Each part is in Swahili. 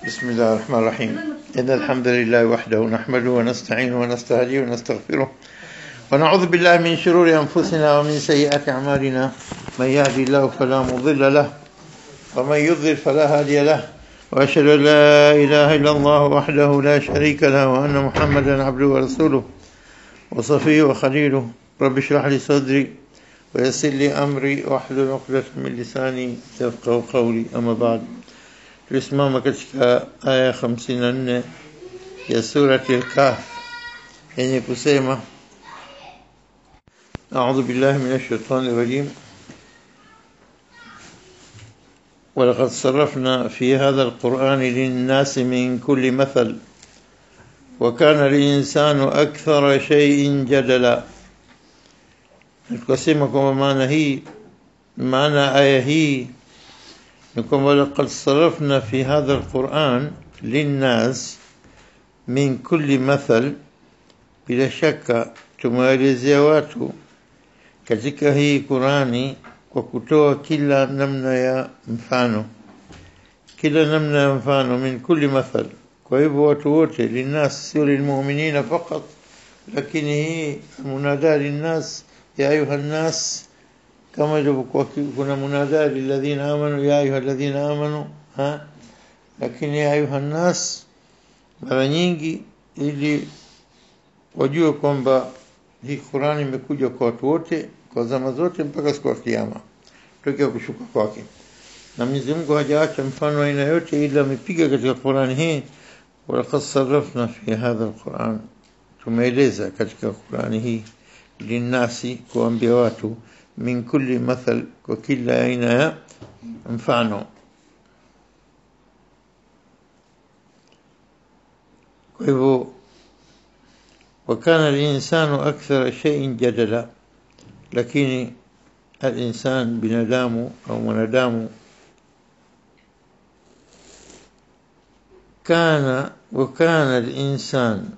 بسم الله الرحمن الرحيم إن الحمد لله وحده نحمده ونستعينه ونستهديه ونستغفره ونعوذ بالله من شرور أنفسنا ومن سيئات أعمالنا من يهدي الله فلا مضل له ومن يضلل فلا هادي له وأشهد أن لا إله إلا الله وحده لا شريك له وأن محمدا عبده ورسوله وصفيه وخليله رب اشرح لي صدري ويسر لي أمري واحلل عقدة من لساني يفقه قولي أما بعد tulisimama katika aya 54 ya surati al-Kahf yenye kusema أعوذ بالله من الشيطان الرجيم ولقد صرفنا في هذا القرآن للناس من كل مثل وكان الإنسان أكثر شيء جدلا tukasema kwamba maana hii maana aya hii ni kwamba laqad sarafna fi hadha alquran linnas min kulli mathal bila shaka tumewaelezea watu katika hii Qurani kwa kutoa kila namna ya mfano kila namna ya mfano min kulli mathal kwa hivyo watu wote linnas sio lilmu'minina faqat lakini hii munada linnas ya ayuha nnas kama ilivyokuwa kuna munada lilladhina amanu ya ayuha alladhina amanu ha lakini ya ayuha nnas mara nyingi ili wajue kwamba hii Qur'ani imekuja kwa watu wote kwa zama zote mpaka siku ya kiyama tokea kushuka kwake na Mwenyezi Mungu hajaacha mfano aina yote ila amepiga katika Qur'ani hii walaqad sarrafna fi hadha alquran tumeeleza katika Qur'ani hii linasi kuambia watu min kulli mathal kwa kila aina ya mfano kwa hivyo وكان الإنسان أكثر شيء جدلا lakini الإنسان binadamu au mwanadamu كان وكان الإنسان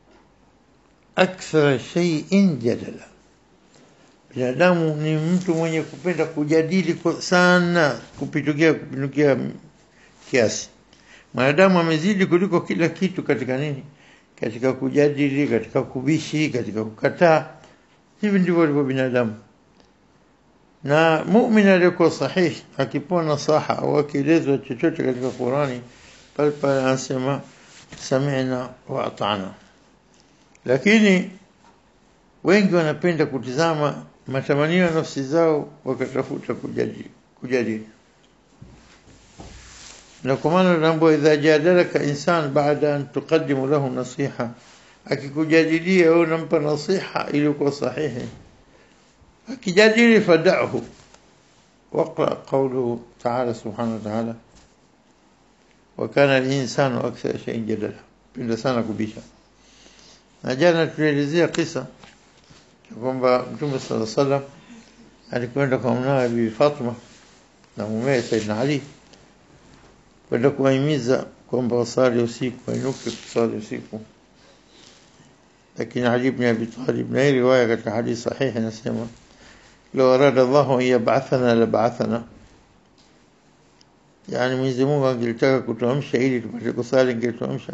أكثر شيء جدلا binadamu ni mtu mwenye kupenda kujadili kwa sana kupitukia kupindukia kiasi mwanadamu amezidi kuliko kila kitu katika nini katika kujadili katika kubishi katika kukataa hivi ndivyo walivyo binadamu na muumini aliyekuwa sahihi akipewa nasaha au akielezwa chochote katika Qurani pale pale anasema sami'na wa ata'na lakini wengi wanapenda kutizama matamanio ya nafsi zao wakatafuta kujadili kujadili na kwa maana tunaambiwa idha jadalaka insan baada an tuqaddimu lahu nasiha akikujadilia wewe unampa nasiha iliyokuwa sahihi akijadili fada'hu واقرأ قوله تعالى سبحانه وتعالى وكان الإنسان أكثر شيء جدلا penda sana kubisha na jana tulielezea kisa kwamba Mtume صلى الله عليه وسلم alikwenda kwa mwanawe Bibi Fatma na mumewe Saidina Ali kwenda kuwahimiza kwamba wasali usiku wainuke kusali usiku lakini Ali ibn Abi Talib na hii riwaya katika hadithi sahihi inasema لو أراد الله أن يبعثنا لبعثنا يعني Mwenyezi Mungu angelitaka kutuamsha ili tupate kusali angetuamsha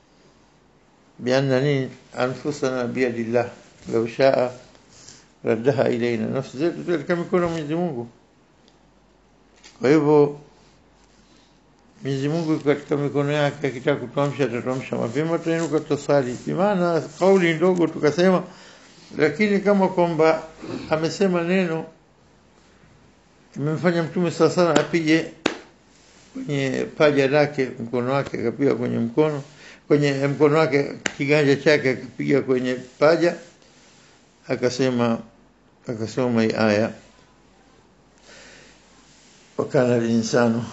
bianna anfusana biyadillah law shaa raddaha ilaina nafsi zetu katika mikono Mwenyezi Mungu kwa hivyo Mwenyezi Mungu katika mikono yake akitaka kutuamsha atatuamsha mapema tutainuka tutasali bimaana kauli ndogo tukasema lakini kama kwamba amesema neno imemfanya mtume saa sana apige kwenye paja lake mkono wake akapiga kwenye mkono kwenye mkono wake kiganja chake akapiga kwenye paja akasema akasoma hii aya wakana linsanu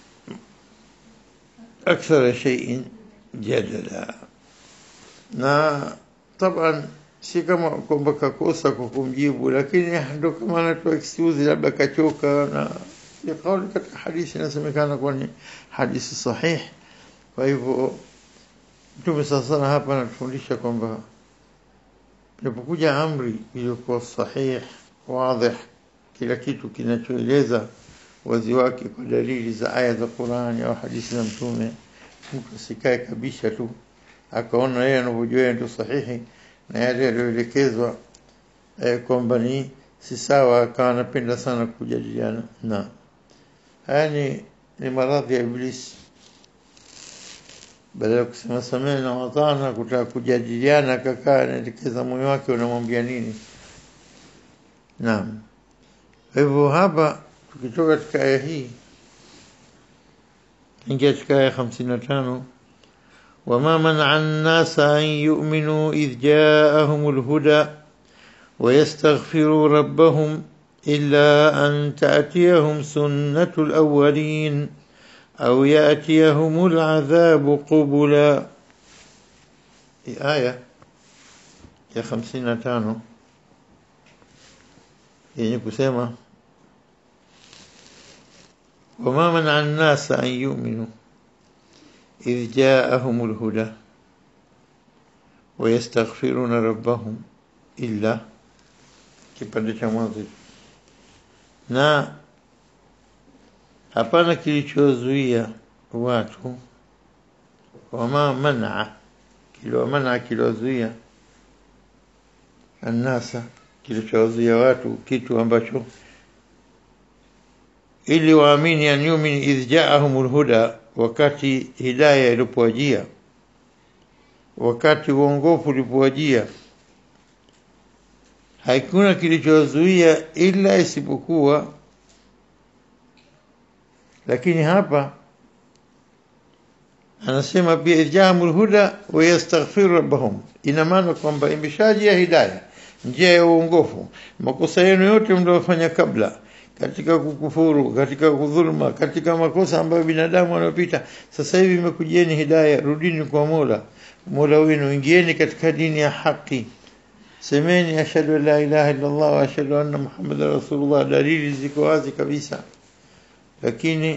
akthara shay'in jadala na taban si kama kwamba kakosa kwa kumjibu lakini ndo kama anatoa excuse labda kachoka na ni kauli katika hadithi inasemekana kuwa ni hadithi sahihi kwa hivyo mtume sasa hapa anatufundisha kwamba inapokuja amri iliyokuwa sahihi wazi kila kitu kinachoeleza wazi wake kwa dalili za aya za Qur'ani au hadithi za mtume mtu asikae kabisa tu akaona yeye anavyojua ndio sahihi na yale yaliyoelekezwa eh, kwamba ni si sawa, akawa anapenda sana kujadiliana na haya ni, ni maradhi ya Iblisi. Badala ya kusema samehe na watana, kutaka kujadiliana, akakaa anaelekeza moyo wake unamwambia nini. Naam, kwa hivyo hapa tukitoka katika aya hii ingia katika aya hamsini na tano وما منع الناس أن يؤمنوا إذ جاءهم الهدى ويستغفروا ربهم إلا أن تأتيهم سنة الأولين أو يأتيهم العذاب قبلا آية يا خمسين تانو يعني كسيما وما منع الناس أن يؤمنوا إذ جاءهم الهدى ويستغفرون ربهم إلا kipande cha mwanzo na hapana kilichozuia watu wama manaa kilo manaa kilozuia annasa kilichozuia watu kitu ambacho ili waamini an yumin idh jaahum lhuda wakati hidaya ilipowajia wakati uongofu ulipowajia hakuna kilichozuia ila isipokuwa lakini hapa anasema pia idjamul huda wa yastaghfiru rabbahum ina maana kwamba imeshajia hidaya njia ya uongofu makosa yenu yote mliofanya kabla katika kukufuru katika kudhuluma katika makosa ambayo binadamu wanapita sasa hivi imekujieni hidaya rudini kwa Mola Mola wenu ingieni katika dini ya haki semeni ashhadu an la ilaha illa Allah wa ashhadu anna Muhammadar rasulullah dalili ziko wazi kabisa lakini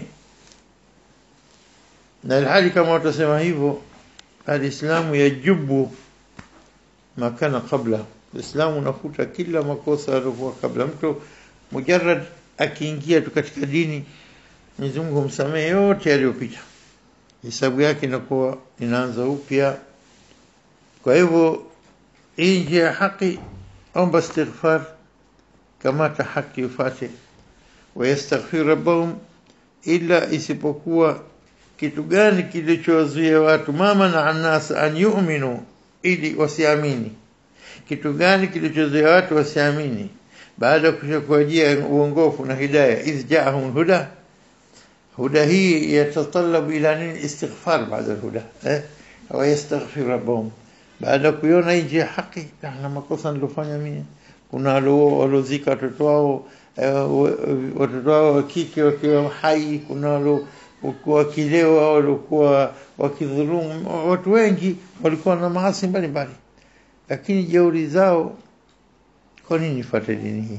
na hali kama watasema hivyo alislamu yajubu makana kabla Uislamu unafuta kila makosa yaliokuwa kabla mtu mujarrad akiingia tu katika dini Mwenyezi Mungu humsamehe yote yaliyopita hisabu yake inakuwa inaanza upya kwa hivyo hii njia ya haki omba istighfar kamata haki ufate wayastaghfir rabbahum ila isipokuwa kitu gani kilichowazuia watu mama na anas an yu'minu ili wasiamini kitu gani kilichozuia watu wasiamini baada ya kushakuajia uongofu na hidayah idh jaahum huda huda hii yatatalabu ila nini istighfar baada alhuda eh wayastaghfir rabbahum baada kuiona hii njia haki na makosa nilofanya mimi kuna waliozika watoto wao watoto wao wa kike wakiwa hai kuna waliokuwa wakilewa waliokuwa wakidhulumu watu wengi walikuwa na maasi mbalimbali lakini jeuri zao kwa nini nifuate dini hii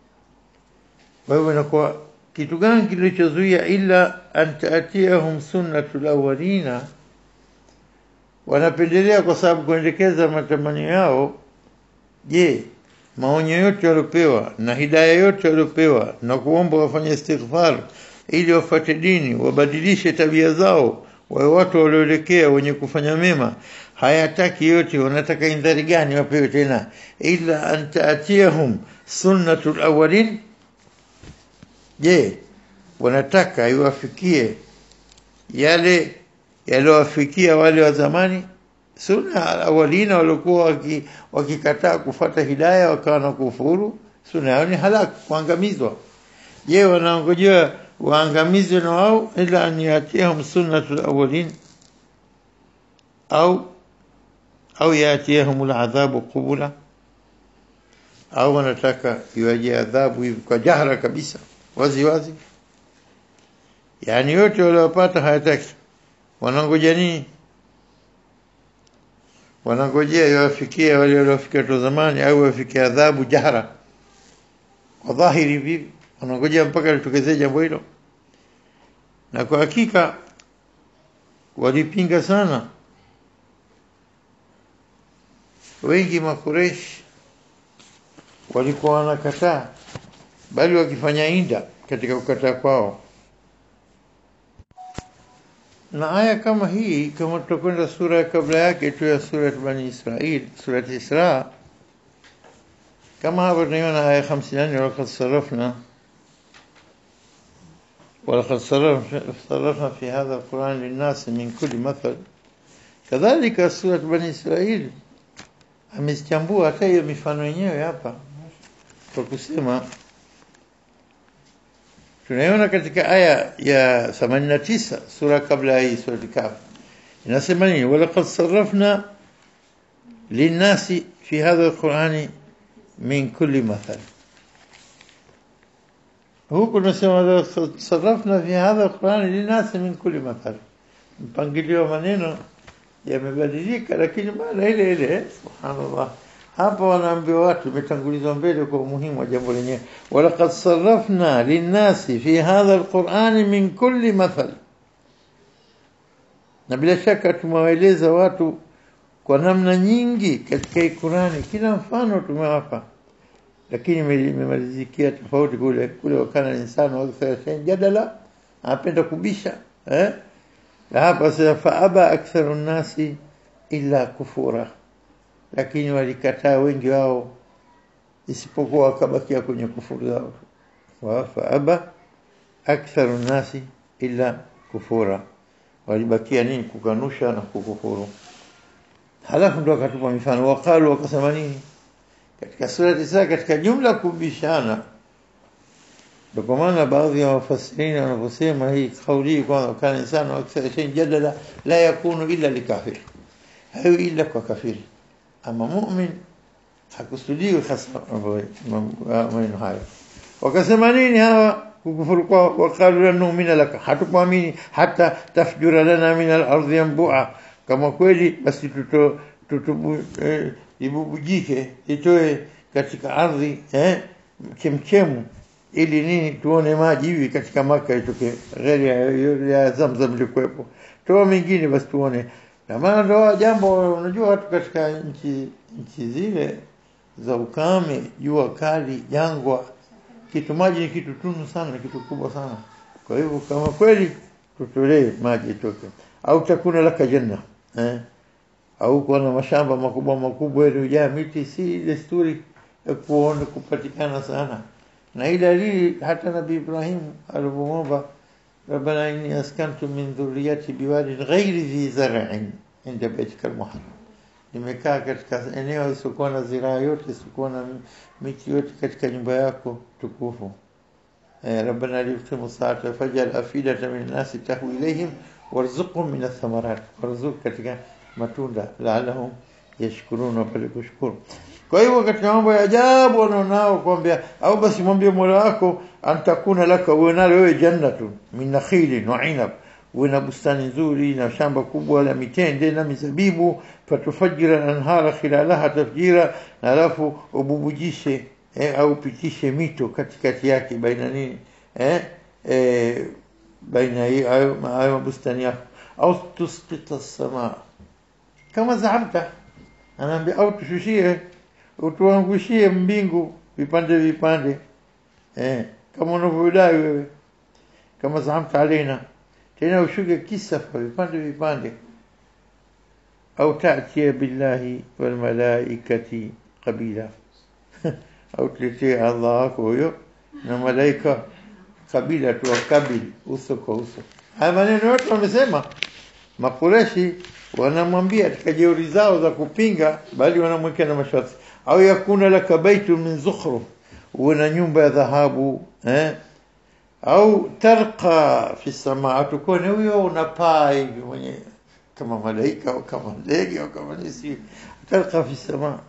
kwa hivyo inakuwa kitu gani kilichozuia ila an taatiyahum sunnatul awwalina wanapendelea kwa sababu kuendekeza matamanio yao je maonyo yote waliopewa na hidaya yote waliopewa na kuomba wafanye istighfar ili wafuate dini wabadilishe tabia zao wawe watu walioelekea wenye kufanya mema hayataki yote wanataka indhari gani wapewe tena ila an taatiyahum sunnatul awwalin je wanataka iwafikie yale yaliyowafikia wale wa zamani sunna awalina waliokuwa wakikataa kufata hidaya wakawa na kufuru sunna yao ni halak kuangamizwa je wanaongojea waangamizwe na wao ila an yatihum sunnatul awwalin au au yatihum aladhabu qubula au wanataka iwaje adhabu hivi kwa jahra kabisa wazi wazi yani yote waliopata hayataki wanangoja nini wanangojea iwafikie wale waliofikia tu zamani au wafikie adhabu jahra kwa dhahiri vivi wanangojea mpaka litokezee jambo hilo na kwa hakika walipinga sana wengi makureshi walikuwa wanakataa bali wakifanya inda katika kukataa kwao na aya kama hii kama tutakwenda sura ya kabla yake tu ya sura bani Israil sura Isra kama hapo tunaiona aya 54 walaqad sarafna ولقد صرفنا في هذا القرآن للناس من كل مثل كذلك سورة بني إسرائيل amezichambua hata hiyo mifano yenyewe hapa kwa kusema tunaiona katika aya ya 89 sura kabla ya hii sura Kahf inasema nini walaqad sarrafna linnasi fi hadha alqur'ani min kulli mathal huku tunasema sarrafna fi hadha alqur'ani linnasi min kulli mathal mpangilio wa maneno yamebadilika lakini maana ile ile subhanallah hapa wanaambiwa watu imetangulizwa mbele kwa umuhimu wa jambo lenyewe walaqad sarrafna linnasi fi hadha alqur'ani min kulli mathal na bila shaka tumewaeleza watu kwa namna nyingi katika hii Qur'ani kila mfano tumewapa lakini imemalizikia tofauti kule kule wakana insano wakati jadala anapenda kubisha eh na hapa sasa faaba aktharu nnasi illa kufura lakini walikataa wengi wao isipokuwa wakabakia kwenye kufuru zao wa faaba aktharu nnasi illa kufura walibakia nini kukanusha na kukufuru halafu ndo akatupa mifano waqalu wakasema nini katika sura tisa katika jumla kubishana ndio kwa maana baadhi ya wafasirina wanaposema hii kauli kwamba kana insano akthar shay jadala la yakunu illa likafir hayo illa kwa kafiri ama mu'min hakusudiwi hasa maneno hayo wakasema nini hawa kukufuru kwa waqalu lan nu'mina laka hatukuamini hata tafjura lana min al-ardi yanbu'a kama kweli basi tuto tutubu eh, ibubujike itoe katika ardhi eh chemchemu ili nini tuone maji hivi katika maka itoke ghairi ya, ya Zamzam likuwepo toa mingine basi tuone na maana ndo jambo unajua watu katika nchi nchi zile za ukame jua kali jangwa kitu maji ni kitu tunu sana ni kitu kubwa sana kwa hivyo kama kweli tutolee maji itoke au takuna laka janna eh au kuwa na mashamba makubwa makubwa yaliyojaa miti si desturi ya kuona kupatikana sana na hii dalili hata nabii Ibrahim alipomwomba ربنا إني أسكنت من ذريتي بواد غير ذي زرع عند بيتك المحرم nimekaa katika eneo isiokuwa na ziraa yote isiokuwa na miti yote katika nyumba yako tukufu eh, rabbana liuqimu saata fajal afidata min nasi tahwi ilayhim warzuqhum min athamarat warzuq katika matunda laalahum yashkuruna wapate kushukuru kwa hivyo katika mambo ya ajabu wanaonao kwambia au basi mwambie mola wako antakuna laka uwe nalo wewe jannatu min nakhilin wa inab uwe na bustani nzuri na shamba kubwa la mitende na mizabibu fatufajira anhara khilalaha tafjira na alafu ububujishe eh, au pitishe mito katikati yake baina nini eh, eh, baina hayo hayo bustani yako au tusqita samaa kama zaamta anaambia au tushushie utuangushie mbingu vipande vipande eh, kama unavyodai wewe kama zaamta alaina tena ushuke kisafa vipande vipande au tatia billahi wal malaikati qabila au tuletee Allah wako huyo na malaika kabila tu wakabili uso kwa uso haya maneno yote wamesema makureshi wanamwambia katika jeuri zao za kupinga bali wanamwekea na masharti au yakuna laka baitu min zukhruf uwe na nyumba ya dhahabu eh au tarqa fi samaa tukone huyo unapaa hivi mwenye kama malaika au kama ndege au kama nisi tarqa fi samaa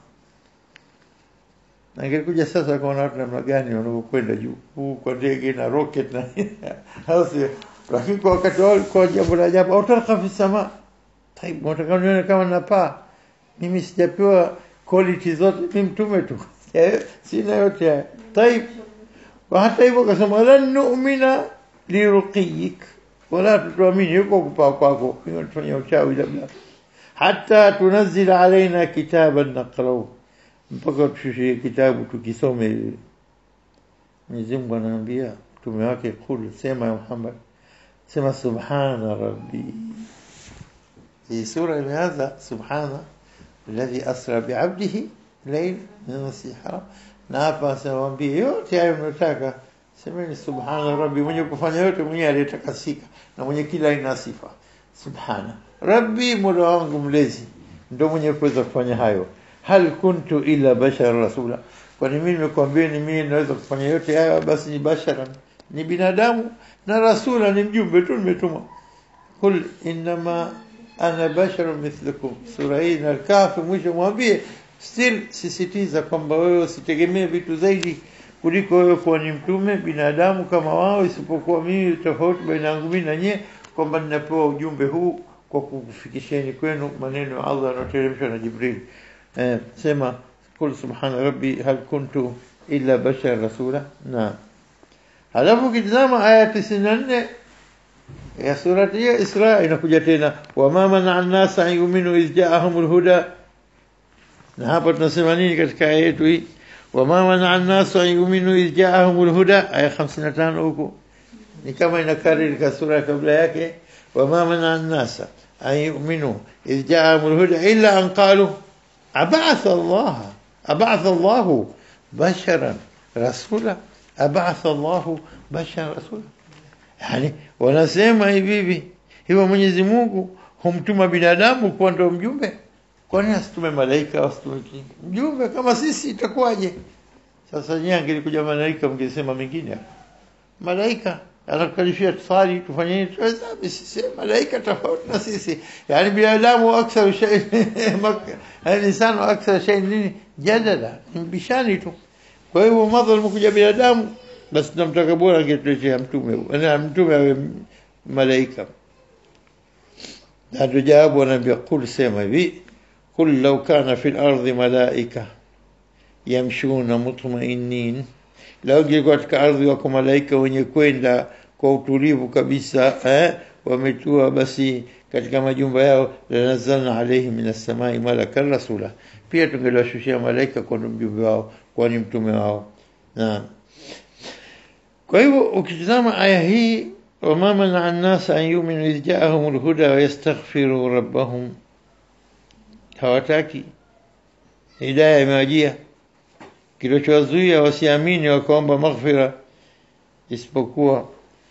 na ingekuja sasa kwa watu namna gani wanapokwenda juu huu kwa ndege na rocket na hausi lakini kwa wakati wao kwa jambo la ajabu au tarqa fi samaa Taibu, nataka nione kama napaa. Mimi sijapewa quality zote, mimi mtume tu. Sina yote haya. Taib. Kwa hata hivyo akasema lan nu'mina liruqiyik. Wala tutuamini yuko kupaa kwako. Inatufanya uchawi labda. Hata tunazila alaina kitaban naqra'u. Mpaka tushushie kitabu tukisome. Mwenyezi Mungu anaambia mtume wake kul sema ya Muhammad sema subhana rabbi hii sura imeanza subhana alladhi asra biabdihi layl min masjid haram na hapa asemwambie yote hayo mnataka semeni subhana rabbi mwenye kufanya yote mwenye aliyetakasika na mwenye kila aina sifa subhana rabbi mola wangu mlezi ndo mwenye kuweza kufanya hayo hal kuntu illa bashara rasula kwani mimi nimekwambia ni mimi naweza kufanya yote hayo basi ni bashara ni binadamu na rasula ni mjumbe tu nimetuma kul inma ana basharun mithlukum sura hii na kafi mwisho mwambie still sisitiza kwamba wewe usitegemee vitu zaidi kuliko wewe kuwa ni mtume binadamu kama wao isipokuwa mimi tofauti baina yangu mimi na nyie kwamba ninapewa ujumbe huu kwa kukufikisheni kwenu maneno ya Allah yanayoteremshwa na Jibril eh, sema kul subhana rabbi hal kuntu illa bashar rasula na halafu ukitazama aya 94 ya surati hiyo Isra inakuja tena wama mana an-nasa an yu'minu idh ja'ahumul huda na hapa tunasema nini katika aya yetu hii wama mana an-nasa an yu'minu idh ja'ahumul huda aya 55 huko ni kama inakariri ka sura kabla yake wama mana an-nasa an yu'minu idh ja'ahumul huda illa an qalu ab'atha Allah ab'atha Allah basharan rasula ab'atha Allah basharan rasula yani wanasema hivi hivi hivyo Mwenyezi Mungu humtuma binadamu kuwa ndio mjumbe kwa nini asitume malaika asitume mjumbe kama sisi itakuwaje sasa nyinyi angelikuja malaika mngesema mengine malaika anakalifia tusali tufanye nini tuweza sisi malaika tofauti na sisi yani binadamu akthar shay yani insano akthar shay nini jadala mbishani tu kwa hivyo madhal mkuja binadamu basi tunamtaka bora angetuletea mtume na mtume awe malaika ndio jawabu anaambia kul sema hivi kul law kana fil ardi malaika yamshuna mutmainin lao ingekuwa katika ardhi wako malaika wenye kwenda kwa utulivu kabisa eh, wametua basi katika majumba yao lanazalna alaihim min assamai malakan rasula pia tungeliwashushia malaika kwa mjumbe wao kwani mtume wao na kwa hivyo ukitazama aya hii wama manaa an-nas an yu'minu idh ja'ahum al-huda wa yastaghfiru rabbahum hawataki hidayah imewajia kilichowazuia wasiamini wakaomba maghfira isipokuwa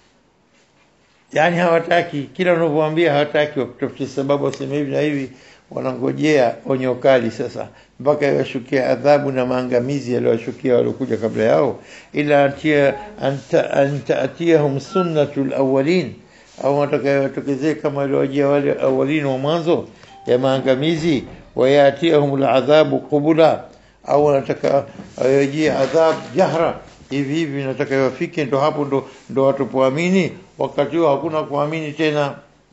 yani hawataki kila unavyowaambia hawataki wakutafutia sababu waseme hivi na hivi wanangojea onyo kali sasa mpaka iwashukia adhabu na maangamizi yaliyowashukia waliokuja kabla yao ila atia anta antaatiyahum sunnatul awwalin au watakayowatokezee kama waliowajia wale awalin wa mwanzo ya maangamizi wayatiyahum aladhabu qubula au wanataka awajie adhab jahra hivi hivi nataka iwafike ndo hapo ndo ndo watupoamini wakati huo hakuna kuamini tena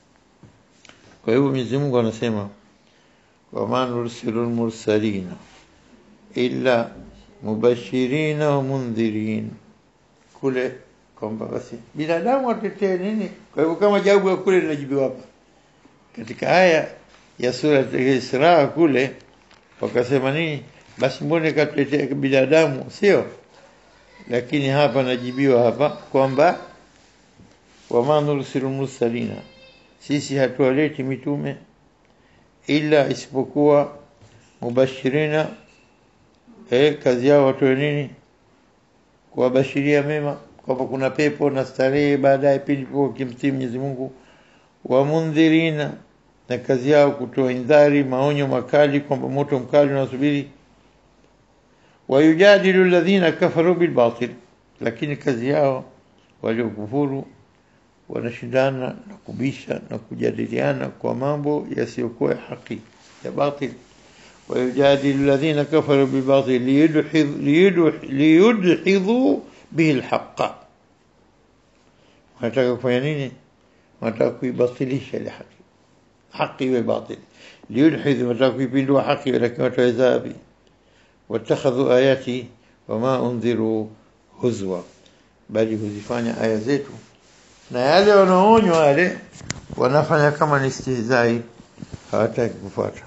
kwa hivyo Mwenyezi Mungu anasema wama nursilu lmursalina illa mubashirina wa mundhirin kule kwamba basi binadamu watetee nini kwa hivyo kama jawabu ya kule linajibiwa hapa katika aya ya sura ya Isra kule wakasema nini basi mbone katuletea binadamu sio lakini hapa najibiwa hapa kwamba wama nursilu mursalina sisi hatuwaleti mitume ila isipokuwa mubashirina eh, kazi yao watoe nini kuwabashiria mema kwamba kuna pepo na starehe baadaye pindi kimtii Mwenyezi Mungu wa mundhirina na kazi yao kutoa indhari maonyo makali kwamba moto mkali unasubiri wayujadilu alladhina kafaru bilbatil lakini kazi yao waliokufuru wanashindana na kubisha na kujadiliana kwa mambo yasiyokuwa ya haki ya batil ويجادل الذين كفروا بالباطل ليدحضوا به الحق wanataka kufanya nini wanataka kuibatilisha ile haki haki iwe batil liyudhidhu wanataka kuipindua haki lakini wataweza wapi watakhadhu ayati wama undhiru huzwa bali huzifanya aya zetu na yale wanaonywa wale wanafanya kama ni istihzai hawataki kufuata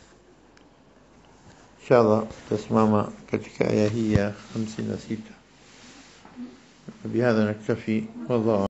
inshallah tasimama katika aya hii ya 56 بهذا نكتفي والله